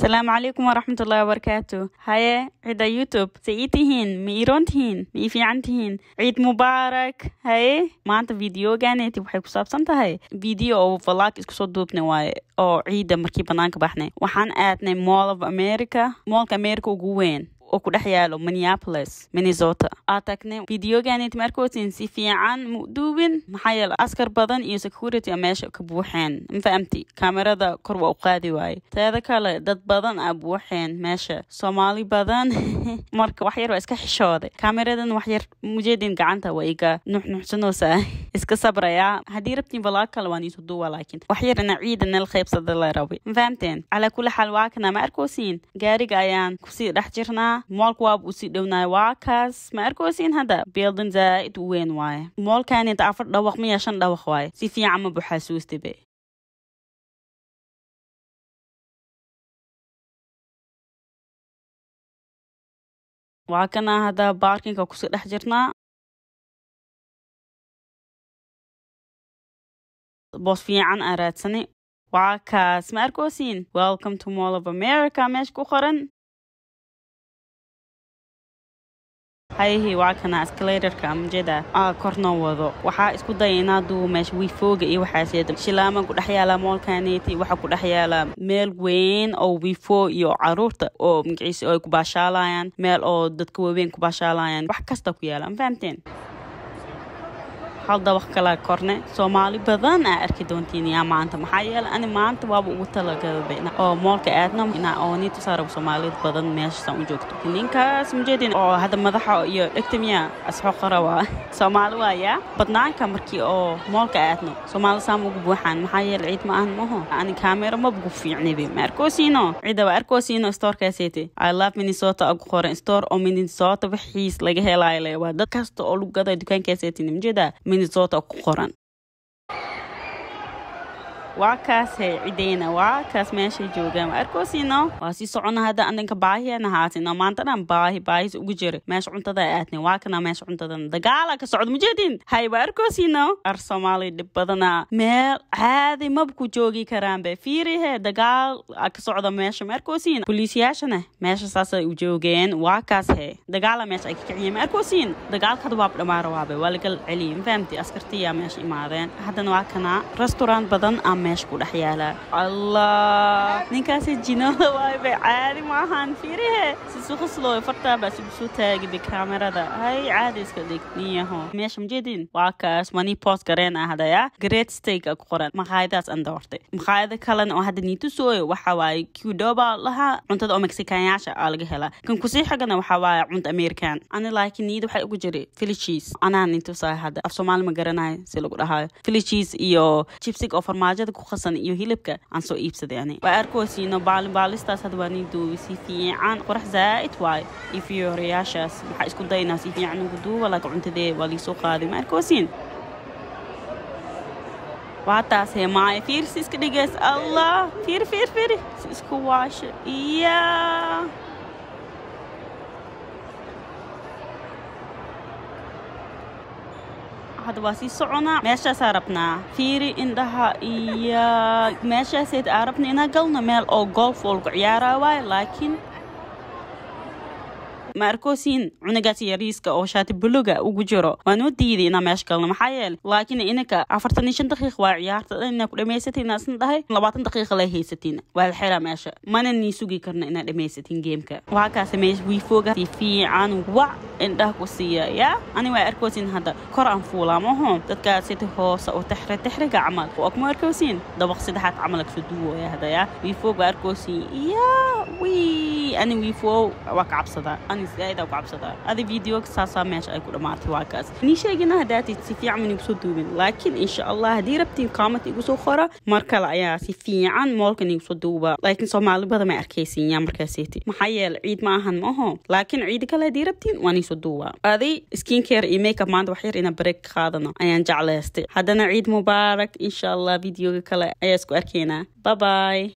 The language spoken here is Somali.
asalaamu calaykum waraxmatullahi wabarakaatu haye cidda youtube se ii tihiin ma iiroon tihiin ma ii fiican tihiin ciid mubaarak haye maanta videoganeeti waxay ku saabsan tahay video oo vlog isku soo duubnay waaye oo ciidda markii banaanka baxnay waxaan aadnay mall of america moolka america ugu weyn oo ku dhex yaalo minneapolis minnesota aa tagnay videoganet markootin si fiican mu duubin maxaa yeele askar badan iyo security a meesha ka buuxeen ma fahamti kamerada kor waa u qaadi waaye teeda kale dad badan aa buuxeen meesha soomaali badan marka wax yar waa iska xishooday kameradan wax yar mujeedin gacanta waa iga nuxnuxsanoosa iska sabraya haddii rabtiin vlog kale waan iisu duuba laakiin wax yar ina ciida nala qaybsada la rabay ma fahamteen calaa kulli xaal waa kana ma arkoosiin gaariga ayaan kusii dhex jirnaa moolka waaba usii dhownaay waa kaas ma arkoosiin hadda building zaaid u weyn waaye moolkani inta afar dhawaq miya shan dhawaq waaye si fiican ma buxaasuustibe waa kana hadda baarkinka kusii dhex jirnaa boos fiican aa raadsani waa kaas ma arkoosiin welcome to mall of america meesha ku qoran hayihi waa kana escalatorka amjeda aa kornoo wado waxaa isku daya inaa duubo meesha wifooga iyo waxaaseeda shilaama ku dhex yaala moolkaneeti waxaa ku dhex yaala meel weyn oo wifo iyo caruurta oo magaciisa oo ay ku baashaalayaan meel oo dadka waaweyn ku baashaalayaan wax kasta ku yaala ma fahamteen hal dabaq kala korne soomaali badan aa arki doontiin yaa maanta maxaa yeele ani maanta waaba ugu talagalba oo moolka aadno inaa ooni tusaarab soomaalida badan meeshasaan u joogto ninkaas mujeedin oo hadda madaxa iyo dhegtamiya asxoqara waa soomaali waaya badnaanka markii oo moolka aadno soomaali saama ugu buuxaan maxaa yeele ciid ma ahan maho ani kaamera mabugu fiicnibi ma arkoosiino cidda waa arkoosiino storekaaseti i love minnesota ugu qoran store oo minnesota wixiis laga helaayo le waa dad kasta oo lagu gada dukaankaaseti mujeeda minnesota ku qoran waa kaas he cideyna waa kaas meeshay joogaan arkoosino waa sii socona hadda andanka baahiyana haasino maanta dhan baahi baahis ugu jira meesha cuntada aadnay waa kana meesha cuntadan dagaala ka socda mujeedin hay waa arkoosino ar soomaali dhib badana meel caadi maba ku joogi karaanbe fiirihe dagaal ka socda meesha ma arkoosiin boliisyaashana meesha saasay u joogeen waa kaas he dagaala meesha ay ka kiciyeen ma arkoosiin dagaalkada waab dhamaara waabe waa lagal celiyay ma fahamti askartiyaa meesha imaadeen haddana waa kana restaurant badan aa meesha ku dhex yaala allah ninkaasi jinooda waay bay caadi ma ahan fiirihe sisuqaslooy fartaabaa sugusoo taagiba kaamerada hay caadi iska dhig niyaho meesha majeedin waa kaas mani post gareen ah hadaya great steak ku qoran maqaayadaas aan doortay maqaayada kalena oo hadda niitusooyo waxa waaye qdoba lahaa cuntada oo mexicanyaasha aa laga helaa kan kusii xigana waxa waaye cunta american ani laakiin niyada waxay ugu jiray filichiis anaa nintusaa hadda af soomaali ma garanayo si lagu dhahaayo filichiis iyo jibsig oo farmaajada ku qasan iyo hilibka aan soo iibsaday ani waa arkoosiino baalinbaalistaas hadda waa nii duubi si fiican qorax zaa'id waayo iyo fiyooriyaashaas waxaa isku daynaa si fiican ugu duuba laakiin cuntadee waa liisoo qaaday ma arkoosiin waa taas hee maaya fiir si iska dhigeys allah fiir fiir fiir si isku waasho iya hadda waa sii soconaa meeshaasaa rabnaa fiiri indhaha iyo meeshaaseed aa rabna inaa galno meel oo golf oo lagu ciyaaraa waayo laakiin ma arkoosiin cunugaas yariiska oo shaati buluga ugu jiro waan u diiday inaa meesha galno maxaa yeele laakiin inanka afartan iyo shan daqiiq waa ciyaarta dhan inaa ku dhamaysatiin asna dhahay labaatan daqiiqa lay haysatiin waa la xiraa meesha mana nii sugi karno inaa dhamaysatiin geemka waa kaas meesha wiifooga si fiican wac indhaha ku siiya yaa ani waa arkoosiin hadda kor aan fuulaa maho dadkaas sida hoose oo texre texriga camal waa kuma arkoosiin dabaq saddexaad camal kasoo duwooya hadda yaa wiifoog waa arkoosiin yaa wii ani wiifoo waa ka cabsadaa zaaid ku cabsadaa adi videoga saasaa meesha ay ku dhammaatay waa kaas nii sheegina haddaatid si fiican man igu soo duubin laakiin insha allah haddii rabtiin comment igu soo qora mar kale ayaa si fiican moolkan igu soo duuba laakiin soomaali badan ma arkaysin yaa markaasiti maxaa yeele ciid ma ahan maaho laakiin ciidi kale haddii rabtiin waan iisoo duuba adi skin care iyo makeup maanta wax yar ina break qaadano ayaan jeclaystay haddana ciid mubaarak insha allah videoga kale ayaa isku arkaynaa bye bye